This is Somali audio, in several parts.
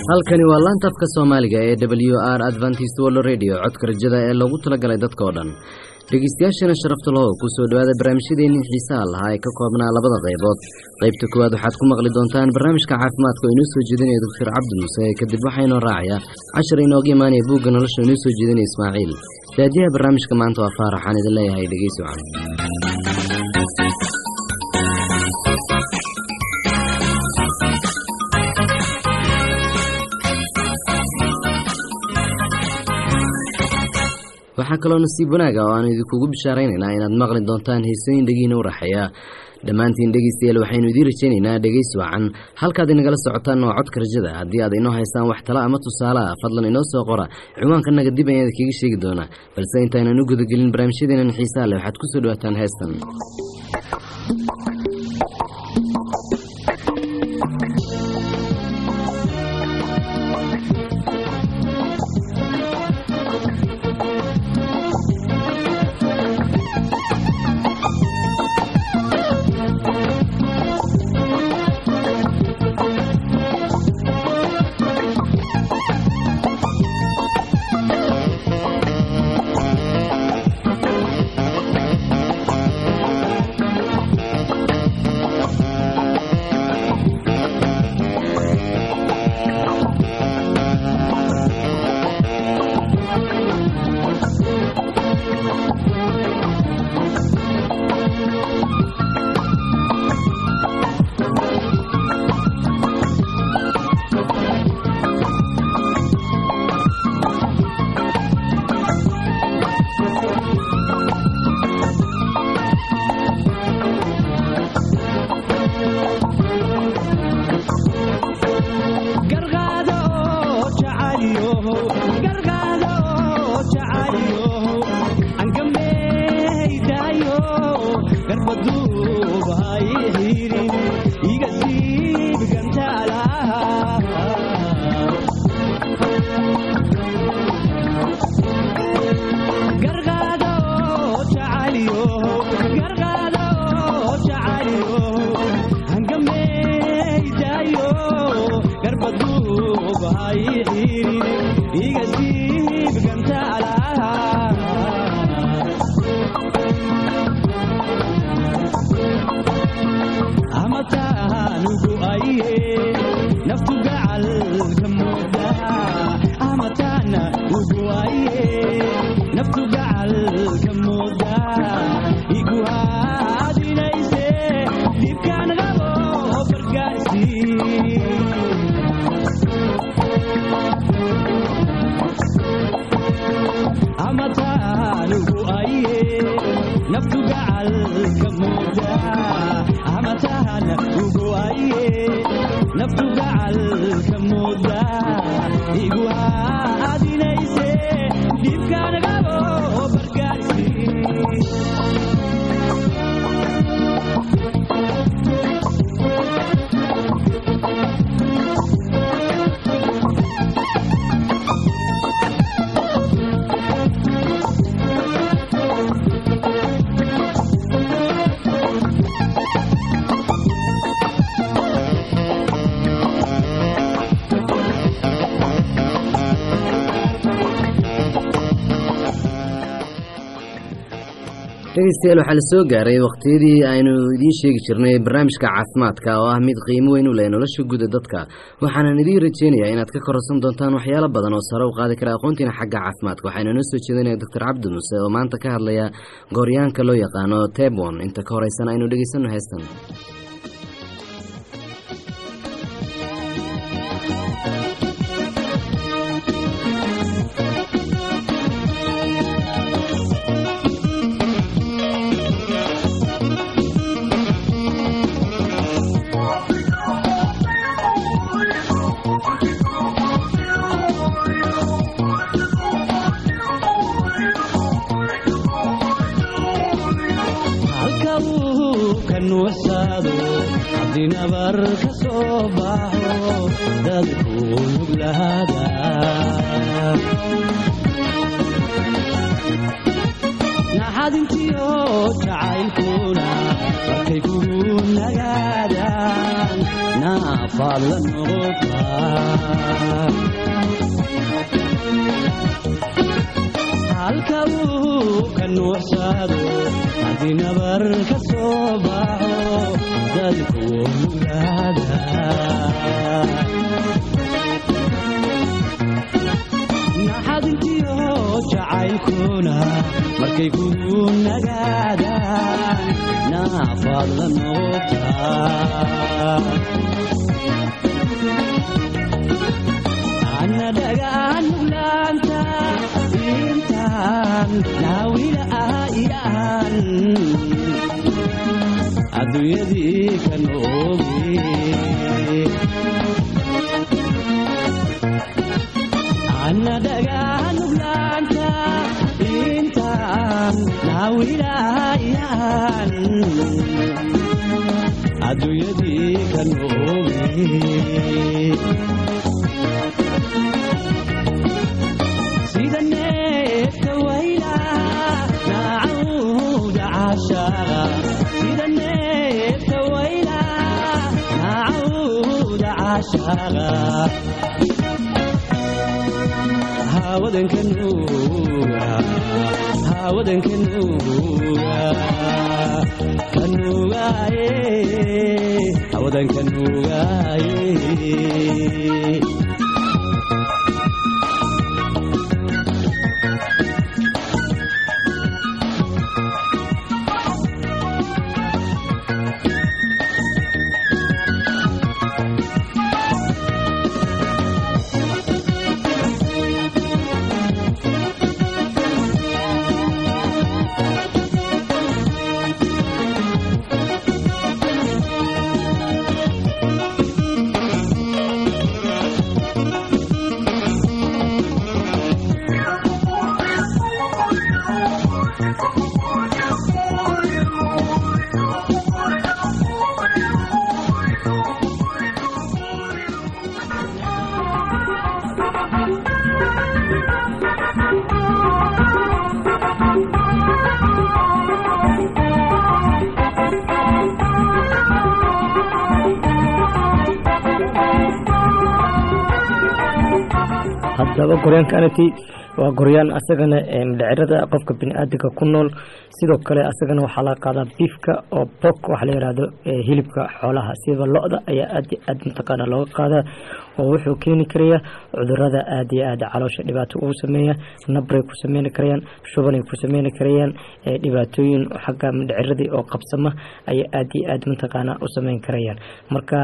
halkani waa laanta afka soomaaliga ee w r adventist world radio codka rajada ee loogu talagalay dadka oo dhan dhegeystayaashana sharafta lahow kusoo dhowaada barnaamijyadeennii xiisaha lahaa ee ka koobnaa labada qaybood qaybta koowaad waxaad ku maqli doontaan barnaamijka caafimaadka oo inoo soo jeedinaya doctor cabdi muuse kadib waxaa inoo raacaya cashar inooga imaanaya buugga nolosha inoo soo jeedinaya ismaaciil daadiyaha barnaamijka maanta waa faarax waxaan idin leeyahay dhegeysi wacan waxaa kaloo nasiib wanaaga oo aanu idinkugu bishaaraynaynaa inaad maqli doontaan heesooyin dhegiina u raxeeya dhammaantiin dhegeystayaal waxaynu idiin rajaynaynaa dhegeys wacan halkaad inagala socotaan waa codka rajada haddii aad inoo haystaan wax tala ama tusaale ah fadlan inoo soo qora ciwaankanaga dib ayaan idinkaga sheegi doonaa balse intaynan u gudagelin barnaamijyadeenan xiisaha leh waxaad kusoo dhawaataan heestan dhegeystayaal waxaa la soo gaaray wakhtiyadii aynu idiin sheegi jirnay barnaamijka caafimaadka oo ah mid qiimo weyn u leh nolosha guda dadka waxaanan idiin rajeynayaa inaad ka kororsan doontaan waxyaalo badan oo sare u qaadi kara aqoontiina xagga caafimaadka waxaynu noo soo jeedinaya doctor cabdi muuse oo maanta ka hadlaya gooryaanka loo yaqaano tebon inta ka horeysan aynu dhegeysanno heestan naxadintiyo jacaylkuna markay kugu nagaadaan naafaad la noqotaa halka uu ka nuuxsado haddii nabar ka soo baxo dadku ogaada naxadintiyo jacaylkuna markay kugu nagaadaan naafaad la noqotaa ana dhagaan nuglaanta intaan naawila ayaan adduunyadii ka nooge ana dhagaan nuglaanta intaan naawila ayaan adduunyadii ka nooge sida neefta wayla naacawda caashaqa sida neefta wayla naacawda caashaqa haawadanka nuuga haawadanka nuuga kanuugaaye haawadanka nuugaaye haddaba goryaankanati waa goryaan asagana dhacirada qofka biniaadanka ku nool sidoo kale asagana waxaa laga qaadaa biifka oo bok waxa la yihahdo hilibka xoolaha sida lo-da ayaa aad iyo aad mataqaana looga qaadaa oo wuxuu keeni karaya cudurada aad iyo aad caloosha dhibaato ugu sameeya nabray ku sameyni karayaan shubanay ku sameyni karayaan dhibaatooyin xagga dhaciradii oo qabsama ayay aad iyo aad mataqaana u sameyn karayaan marka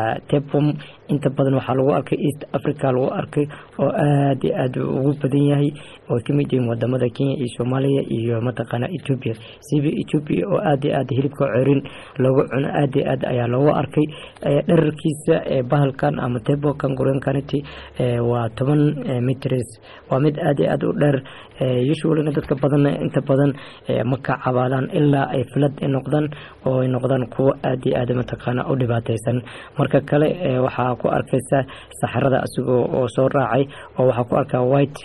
tepom inta badan waxaa lagu arkay east africa lagu arkay oo aad iyo aad ugu badan yahay oo kamid yihiin wadamada kenya iyo soomaaliya iyo mataqaana ethoopia siba ethoopia oo aad iyo aad hilibka cerin loogu cuno aad iyo aad ayaa loogu arkay dherarkiisa bahalkan ama tebokan gorenkanity waa toban mitrs waa mid aad iyo aad u dheer usualna dadka badan inta badan ma ka cabaadaan ilaa ay filad noqdaan oo ay noqdaan kuwo aad iyo aad mataqaana u dhibaateysan marka kale waxaa ku arkaysa saxarada asigoo oo soo raacay oo waxaa ku arkaa white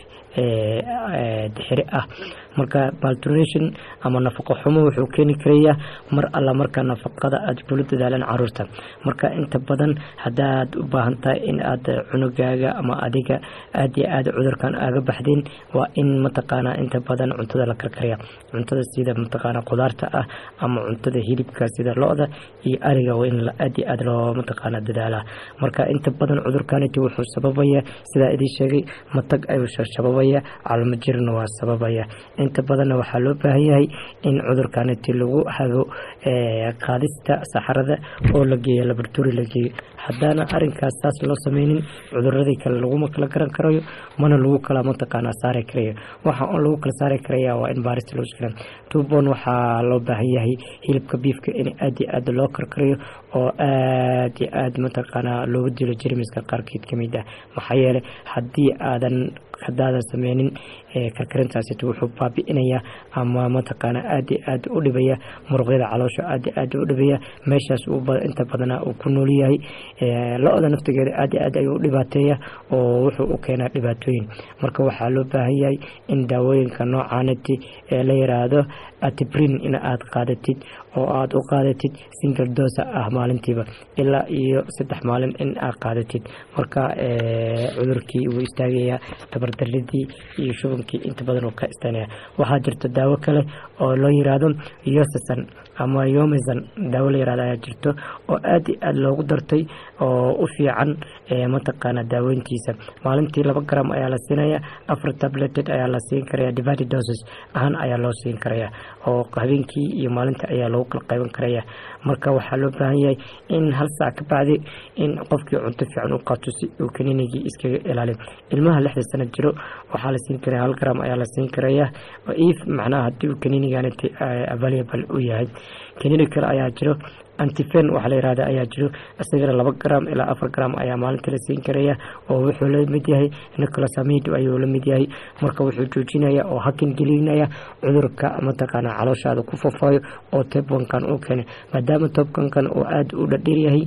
dixiri ah marka maltration ama nafaqo xumo wuxuu keeni karayaa mar alla marka nafaqada aad kula dadaalaan caruurta marka inta badan haddaad u baahan tahay in aad cunugaaga ama adiga aad iyo aad cudurkan aaga baxdeen waa in mataqaana inta badan cuntada la karkaraya cuntada sida mataqaana qudaarta ah ama cuntada hilibka sida lo-da iyo ariga waa in aad iyo aad loo mataqaana dadaalaa marka inta badan cudurkaniti wuxuu sababaya sidaa idin sheegay matag ayuu sababaya calmo jirna waa sababaya inta badanna waxaa loo baahan yahay in cudurkaniti lagu hago qaadista saxarada oo la geeyo laboratory la geeyo haddaana arinkaas saas loo sameynin cuduradii kale laguma kala garan karayo mana lagu kala mataqaana saari karayo waxa un lagu kala saari karaya waa in baarista loo shkilan tubon waxaa loo baahan yahay hilibka biifka in aad iyo aad loo karkarayo oo aad iyo aad mataqaana loogu dilo jermiska qaarkeed kamid ah maxaa yeelay haddii aadan haddaadan sameynin karkarintaasito wuxuu baabi'inayaa ama mataqaana aad iyo aad u dhibaya muruqyada caloosha aad iyo aad u dhibaya meeshaas inta badanaa uu ku nool yahay lo-da naftigeeda aad iyo aad ayuu u dhibaateeya oo wuxuu u keenaa dhibaatooyin marka waxaa loo baahan yahay in daawooyinka noocaanati ee la yiraahdo atibrin in aad qaadatid oo aada u qaadatid single dosa ah maalintiiba ilaa iyo saddex maalin in aad qaadatid marka cudurkii wuu istaagayaa tabardaridii iyo shubankii inta badan uu ka istaanaya waxaa jirta daawo kale oo loo yiraahdo yosasan ama yomesan daawo la yirahdo ayaa jirto oo aad iyo aad loogu dartay oo u fiican mataqaana daaweyntiisa maalintii laba gram ayaa la siinaya afar tableted ayaa la siin karaya divided doses ahaan ayaa loo siin karaya oo habeenkii iyo maalinta ayaa loogu kala qayban karaya marka waxaa loo baahan yahay in hal saac ka bacdi in qofkii cunto fiican u qaato si uu kaniinigii iskaga ilaaliyo ilmaha lixda sano jiro waxaa la siin karaya hal gram ayaa la siin karaya if macnaha haddii uu kaniiniganiti available u yahay kaniini kale ayaa jiro antifen waxaa la yirahda ayaa jiro isagana laba gram ilaa afar gram ayaa maalinta la siin karaya oo wuxuu la mid yahay nicolasamido ayuu la mid yahay marka wuxuu joojinaya oo hakin gelinaya cudurka mataqaana calooshaada ku fafaayo oo tobkankan uu keenay maadaama tobkankan uu aada u dhadheer yahay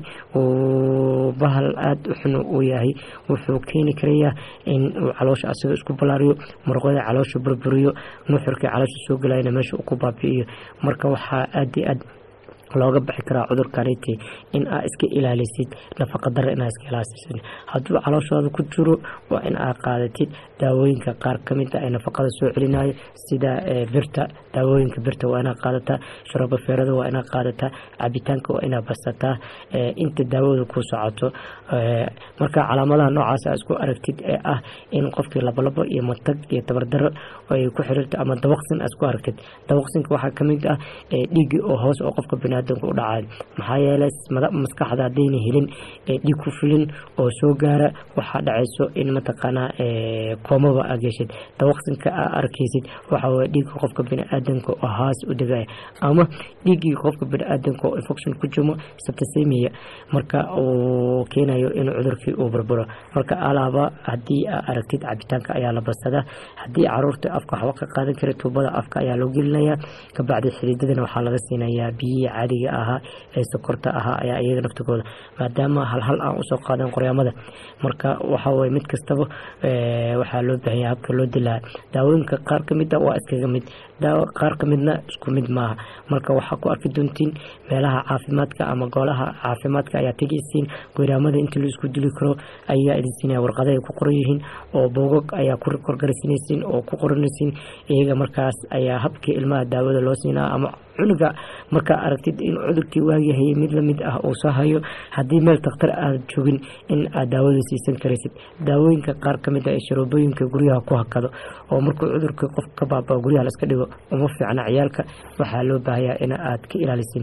uu bahal aada u xun uu yahay wuxuu keeni karaya in uu caloosha asaga isku balaariyo muruqyada caloosha burburiyo nuxurkii caloosha soo gelayana meesha uu ku baabi'iyo marka waxaa aada iyo aad looga bixi karaa cudurkaniti in aa iska ilaalisid nafaqa dare inaa iska ilaalisid hadduu calooshaada ku jiro waa in aa qaadatid daawooyinka qaar kamida ee nafaqada soo celinayo sida birta daawooyinka birta waa inaa qaadataa sharoobo feerada waa inaa qaadataa cabitaanka waa inaa basataa inta daawada ku socoto marka calaamadaha noocaas aa isku aragtid ee ah in qofkii labolabo iyo matag iyo tabardaro ay ku xiriirto ama dabaqsin aa isku aragtid dabaqsinka waxaa kamid ah dhiigi oo hoos oo qofka biniaadanka u dhacayo maxaa yeelay maskaxda haddayna helin dhiig ku filin oo soo gaara waxaa dhacayso in mataqaanaa koomaba aa geshid dabaqsinka aa arkaysid waxaa waye dhiigga qofka biniaadanka oo haas u degaya ama dhiiggii qofka biniaadanka oo infection ku jimo septicemia marka uu keenayo in cudurkii uu burburo marka alaaba haddii aa aragtid cabitaanka ayaa la badsadaa haddii caruurta afka waxba ka qaadan kara tuubada afka ayaa loo gelinayaa kabacdi xididadana waxaa laga siinayaa biyihii caadiga ahaa ee sokorta ahaa ayaa iyaga naftigooda maadaama halhal aan usoo qaadan qoryaamada marka waxaweye mid kastaba waxaa loo baahanya habka loo dilaa daawooyinka qaar kamid a waa iskaga mid qaar kamidna isku mid maaha marka waxaa ku arki doontiin meelaha caafimaadka ama golaha caafimaadka ayaa tegaysiin goyraamada inta la isku dili karo ayaa idin siinaya warqada ay ku qoran yihiin oo boogag ayaa ku korgarsinaysiin oo ku qoranaysiin iyaga markaas ayaa habkii ilmaha daawada loo siinaa ama cunuga markaa aragtid in cudurkii waagihayay mid lamid ah uu soo hayo haddii meel takhtar aad joogin in aad daawada siisan karaysid daawooyinka qaar kamid ah ee sharoobooyinka guryaha ku hakado oo markuu cudurka qof ka baabao guryaha laska dhigo uma fiicna ciyaalka waxaa loo baahayaa in aad ka ilaalisiin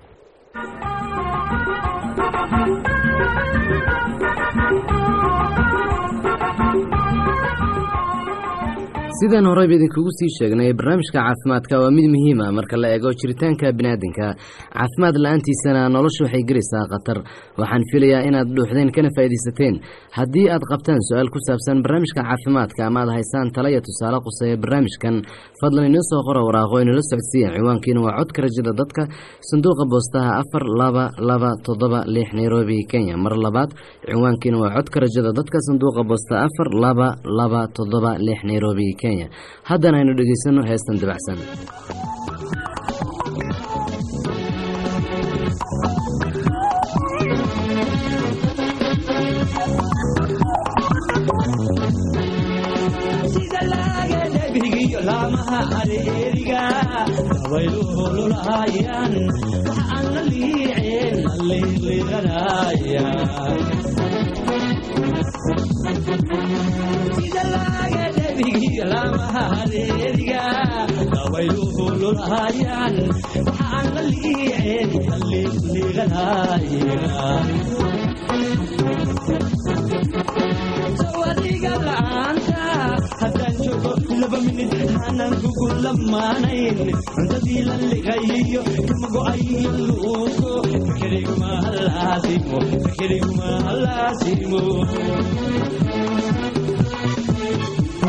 sidaan horeyba idinkugu sii sheegnay barnaamijka caafimaadka waa mid muhiim ah marka la eego jiritaanka biniaadanka caafimaad la-aantiisana nolosha waxay gelaysaa khatar waxaan filayaa inaad dhuuxdeen kana faa'iidaysateen haddii aad qabtaan su-aal ku saabsan barnaamijka caafimaadka ama aad haysaan talaya tusaale quseeya barnaamijkan fadlan inoo soo qora waraaqo inala socodsiiya ciwaankiina waa codka rajada dadka sanduuqa boostaha afar laba laba toddoba lix nairobi kenya mar labaad ciwaankiina waa codka rajada dadka sanduuqa boosta afar laba laba toddoba lix nairobi kenya haddana aynu dhegaysano heestan dabacsan laamaha areeriga dabayluhululahayaan waxaan la liiceen la liiqliiqanaya sida laaga dhabigiyo laamaha areeriga dabayluhululahayaan waxaan la liiceen la liiqliiqanaya sawadiga la'aanta haddaan joogo laba minid aanan kugu lamaanayn cuntadii la liqayiyo kama go'ayo luugo fakeriguma halaasimo fakeriguma halaasimo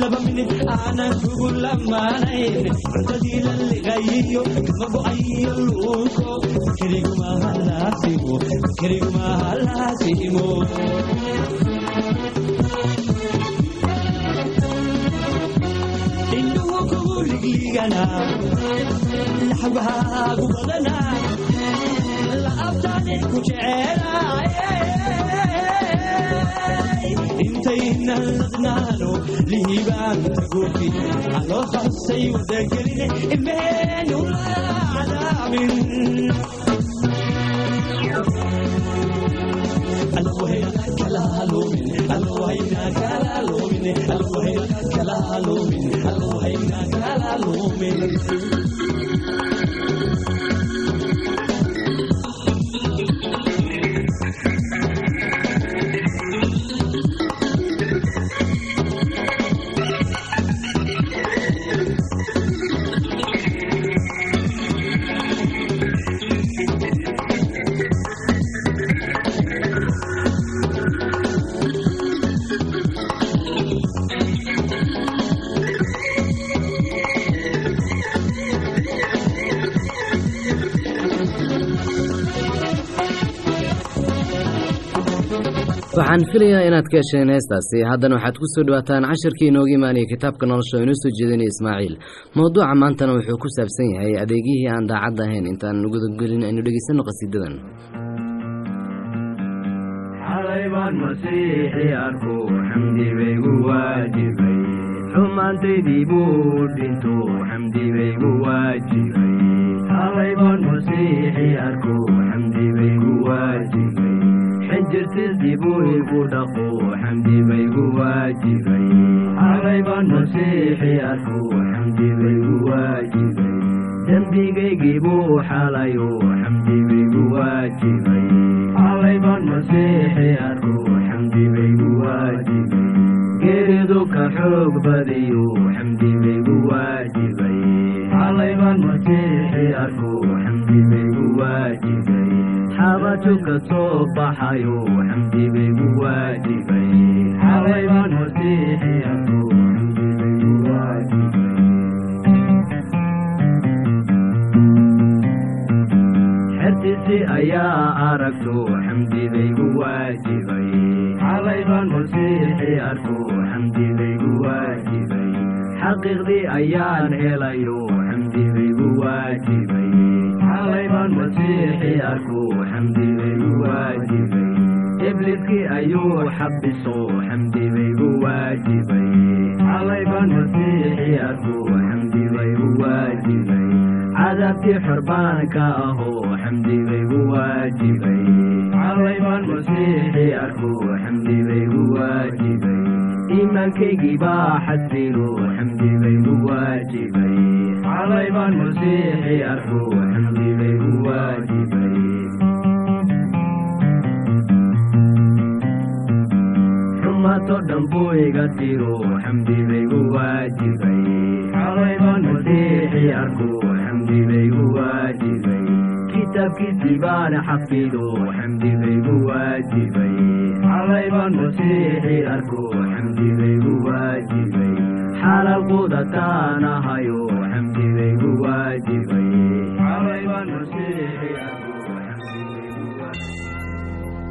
laba minid aanan kugu lamaanayn cuntadii la liqayiyo kama go'ayo luuko kerigumaha laasimo kerigumaha laasimo indhuhu kugu ligligana laxwahaagu badana laabtaani ku jecelaay intaynan ladnaano lihibaanta gofi aloo khasay wadageline ilmeenu la cadaabin alwahayna kala lumin alwahayna kala lumin alwahayna kala lumin alwahayna kala lumin waxaan filayaa inaad ka hesheen heestaasi haddana waxaad ku soo dhawaataan cashirkii inooga imaanaya kitaabka nolosha oo inoo soo jeedinaya ismaaciil mowduuca maantana wuxuu ku saabsan yahay adeegihii aan daacad ahayn intaan gudagelin aynu dhegeysanno qasiidadan xalay baan masiixi arku xamdi baygu waajibay xumaantaydii buu dhinto xamdi baygu waajibay xalay baan masiixi arku xamdi baygu waajibay xinjirtiisii buu igu dhaqo xamdi baygu waajibay xalay baan masiixi arku xamdi baygu waajibay dembigaygii buu xalayo xamdi baygu waajibay xalay baan masiixi arku xamdi baygu waajibay geeridu ka xoog badiyo xamdi baygu waajibay xalay baan masiixi arku xamdi baygu waajibay xabaju ka soo baxayo xamdi baygu waajibay xalay baan masiixi arku xamdi baygu waajibay xertiisi ayaa aragto xamdi baygu waajibay xalay baan masiixi arku xamdi baygu waajibay xaqiiqdii ayaan helayo xamdi baygu waajibay xalay baan masiixi arku xamdi baygu waajibay ibliskii ayuu xabiso xamdi baygu waajibay xalay baan masiixi arku xamdi baygu waajibay cadaabtii xorbaanka aho xamdi baygu waajibay xalay baan masiixi arku xamdi baygu waajibay iimaankaygii baa xasilo xamdi baygu waajibay xalay baan masiixi arku xamdi baygu waajibay xumato dhan buu iga tiro xamdi baygu waajibay xalay baan masiixi arku xamdi baygu waajibay kitaabkiisii baan xafido xamdi baygu waajibay xalay baan masiixi arku xamdi baygu waajibay xalal qudataan ahayo xamdi baygu waajibay xalay baan masiixi arku xamdi baygu waajibay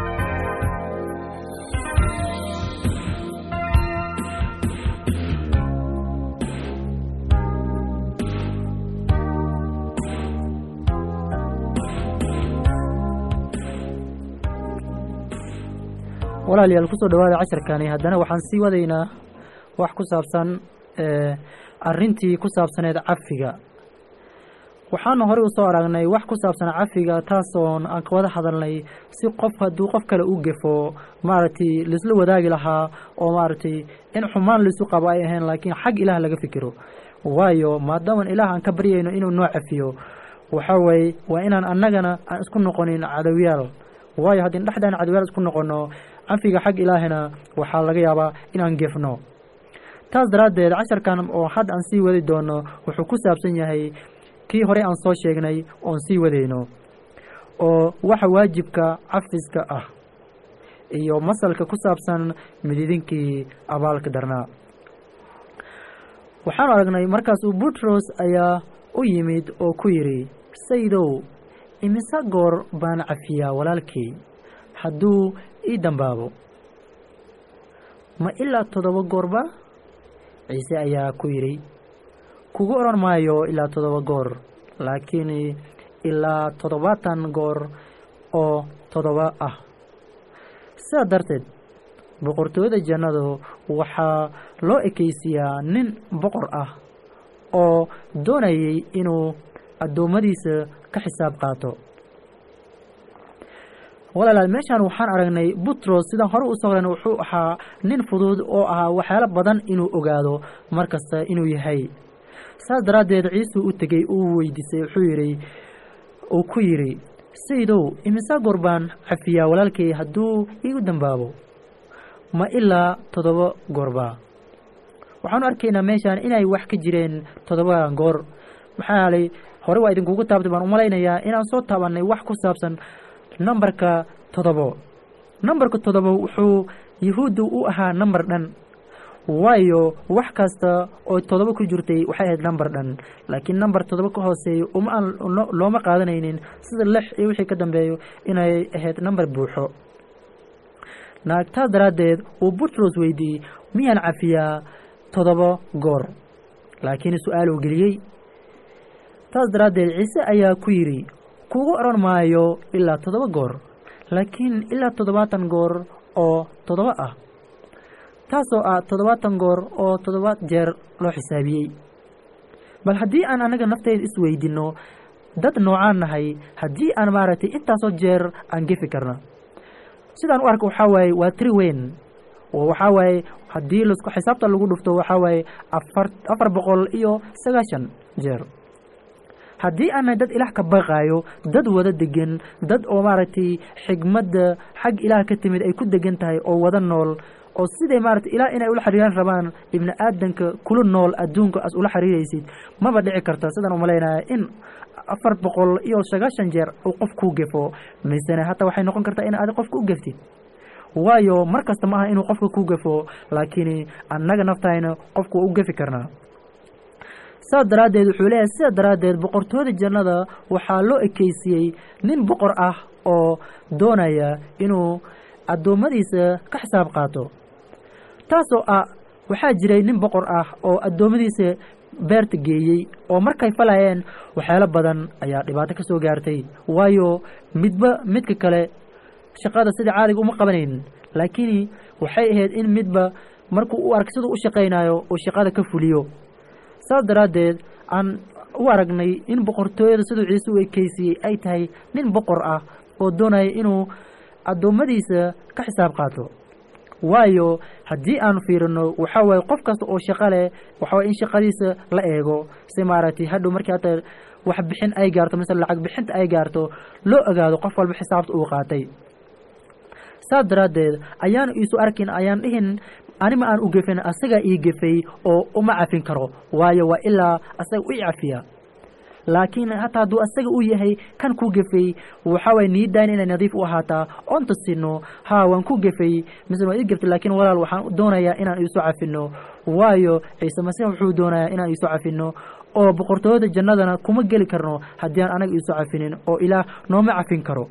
walaalayaal kusoo dhawaada casharkani haddana waxaan sii wadaynaa wax ku saabsan arintii ku saabsaneed cafiga waxaanu horey usoo aragnay wax ku saabsan cafiga taasoon aan ka wada hadalnay si qof hadduu qof kale u gefo maaragtay laisla wadaagi lahaa oo maaragtay in xumaan laisu qabo ay ahayn laakiin xag ilaah laga fikiro waayo maadaaman ilaah aan ka baryayno inuu noo cafiyo waxa weeye waa inaan annagana aan isku noqonin cadowiyaal waayo haddii dhexdaan cadowiyaal isku noqono cafiga xag ilaahina waxaa laga yaabaa inaan gefno taas daraaddeed casharkan oo hadda aan sii wadi doono wuxuu ku saabsan yahay kii horey aan soo sheegnay oon sii wadayno oo waxa waajibka cafiska ah iyo masalka ku saabsan mididinkii abaalka darnaa waxaanu aragnay markaasuu butros ayaa u yimid oo ku yidhi sayidow imise goor baan cafiyaa walaalkay hadduu ii dambaabo ma ilaa toddoba goorba ciise ayaa ku yidhi kugu odhan maayo ilaa toddoba goor laakiin ilaa toddobaatan goor oo toddoba ah sidaa darteed boqortooyada jannadu waxaa loo ekaysiyaa nin boqor ah oo doonayay inuu addoommadiisa ka xisaab qaato walaalaal meeshaan waxaan aragnay butros sidaan hore usoo horen wuxuu ahaa nin fudud oo ahaa waxyaalo badan inuu ogaado mar kasta inuu yahay saas daraaddeed ciisuu u tegey uu weydiisay wuxuu yidhi uu ku yidhi sayidow imisaa goor baan cafiyaa walaalkay hadduu iigu dambaabo ma ilaa toddoba goorba waxaanu arkaynaa meeshaan inay wax ka jireen toddobadan goor maxaa yeelay hore waa idinkugu taabtay baan umalaynayaa inaan soo taabannay wax ku saabsan nambarka toddobo nambarka toddobo wuxuu yahuuddu u ahaa nambar dhan waayo wax kasta oo toddoba ku jirtay waxay ahayd nambar dhan laakiin nambar toddoba ka hooseeya uma aan looma qaadanaynin sida lix iyo wixii ka dambeeyo inay ahayd nambar buuxo naagtaas daraaddeed uu butros weydiiyey miyaan cafiyaa toddoba goor laakiin su-aal uu geliyey taas daraaddeed ciise ayaa ku yidhi kugu odhan maayo ilaa toddoba goor laakiin ilaa toddobaatan goor oo toddoba ah taasoo ah toddobaatan goor oo toddoba jeer loo xisaabiyey bal haddii aan anaga nafteeda isweydinno dad noocaan nahay haddii aan maaragtay intaasoo jeer aan gefi karna sidaan u arka waxaa waaye waa tiri weyn oo waxaa waaye haddii lasku xisaabta lagu dhufto waxaa waaye afar afar boqol iyo sagaashan jeer haddii aanay dad ilaah ka baqaayo dad wada degan dad oo maaragtay xigmadda xag ilaah ka timid ay ku degan tahay oo wada nool oo siday maaragtay ilaah inay ula xiriiraan rabaan ibni aadanka kula nool adduunka as ula xiriiraysid maba dhici karta sidaan umalaynaya in afar boqol iyo sagaashan jeer uu qof kuu gefo misene hataa waxay noqon kartaa in aad qofka u geftid waayo mar kasta ma aha inuu qofka ku gefo laakiin annaga naftayna qofka waa u gefi karnaa saas daraaddeed wuxuu leeyahay sidaa daraaddeed boqortooyada jannada waxaa loo ekeysiyey nin boqor ah oo doonaya inuu addoommadiisa ka xisaab qaato taasoo ah waxaa jiray nin boqor ah oo addoommadiisa beerta geeyey oo markay falayeen waxyaalo badan ayaa dhibaato ka soo gaartay waayo midba midka kale shaqada sida caadiga uma qabanayn laakiin waxay ahayd in midba markuu u ark siduu u shaqaynayo uu shaqada ka fuliyo saas daraaddeed aan u aragnay in boqortooyada siduu ciise u ekeysiyey ay tahay nin boqor ah oo doonaya inuu addoommadiisa ka xisaab qaato waayo haddii aanu fiirino waxaa waaye qof kasta oo shaqo leh waxaa waye in shaqadiisa la eego si maaragtay hadhow markii hata wax bixin ay gaarto mise lacag bixinta ay gaarto loo ogaado qof walba xisaabta uu qaatay saas daraaddeed ayaanu iisu arkin ayaan dhihin anima aan u gefin asagaa ii gefay oo uma cafin karo waayo waa ilaa asaga u cafiya laakiin hataa hadduu asaga u yahay kan ku gefay waxaa waye niidaan inay nadiif u ahaataa oonta sino haa waan ku gefay mise waa ii geftay laakiin walaal waxaan doonayaa inaan iisu cafino waayo ciise masiix wuxuu doonayaa inaan iisu cafino oo boqortooyada jannadana kuma geli karno haddii aan anaga iisu cafinin oo ilaah nooma cafin karo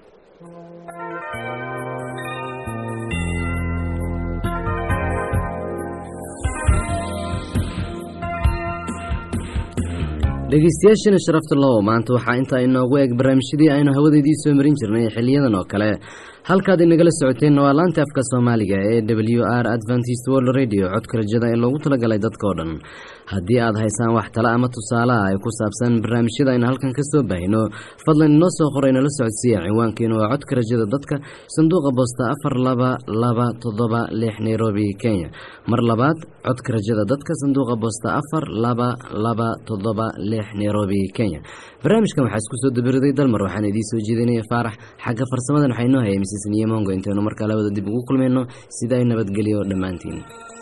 dhegeystayaashana sharafta low maanta waxaa intaa inoogu eeg barnaamijyadii aynu hawadeedii soo marin jirnay xiliyadan oo kale halkaad inagala socoteenna waa laanta afka soomaaliga ee w r adventist world radio codka rajada ee loogu talagalay dadkao dhan haddii aad haysaan wax tale ama tusaalaha ay ku saabsan barnaamijyada aynu halkan ka soo baahino fadlan inoo soo qoray nala socodsiiya ciwaankeenu waa codka rajada dadka sanduuqa boosta afar laba laba toddoba lix nairobi kenya mar labaad codka rajada dadka sanduuqa boosta afar laba laba toddoba lix nairobi kenya barnaamijkan waxaa isku soo dabiriday dalmar waxaan idiin soo jeedinaya faarax xagga farsamadan waxaa inoo hayay misisniyo mongo intaynu markaa labada dib ugu kulmayno sidaa nabadgelyo dhammaantiin